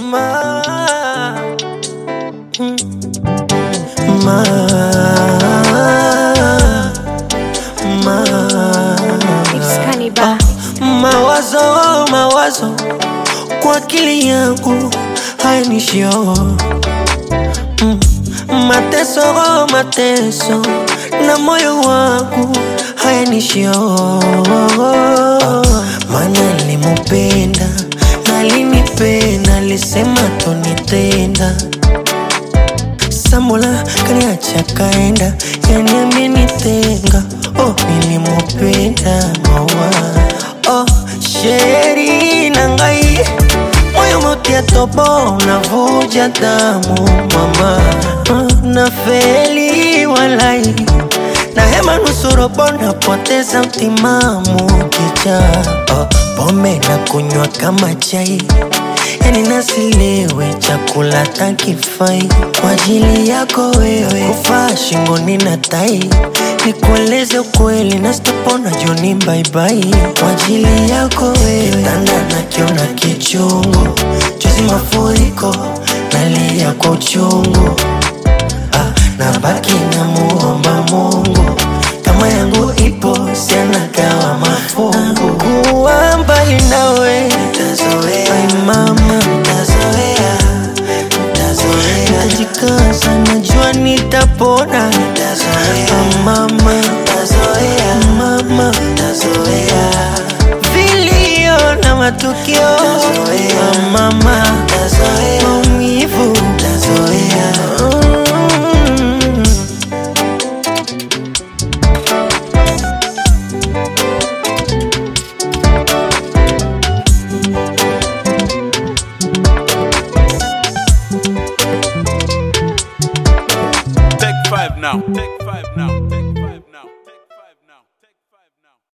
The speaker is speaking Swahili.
ma, mm, ma, ma, It's Cannibal. mawazo mawazo kwa akili yangu hayanishio mm, mateso mateso na moyo wangu hayanishio mana limupenda nalinipenda lisema tonitenda Sambola kaniacha kaenda, yani amenitenga. Oh, nilimupenda mawa. Oh, sheri na ngai moyo motia tobo unavuja damu mama. Oh, na feli walai na hema nusurobo napoteza mtimamu kicha. Oh, pombe na kunywa kama chai yani nasilewe chakula takifai kwa ajili yako wewe, kufaa shingoni na tai, nikueleze ukweli na sitopona joni baibai kwa ajili yako wewe, kitanda nakiona kichungu, juzi mafuriko nalia kwa uchungu ah, nabaki na muomba Mungu kama yangu ipo sianagawa mafungu kuwa mbali nawe nitazoea Ai mama nitazoea nitazoea nitajikaza najua nitapona nitazoea Ah, mama nitazoea mama nitazoea vilio na matukio Ah, mama nitazoea maumivu nitazoea mm. Take five now. Take five now. Take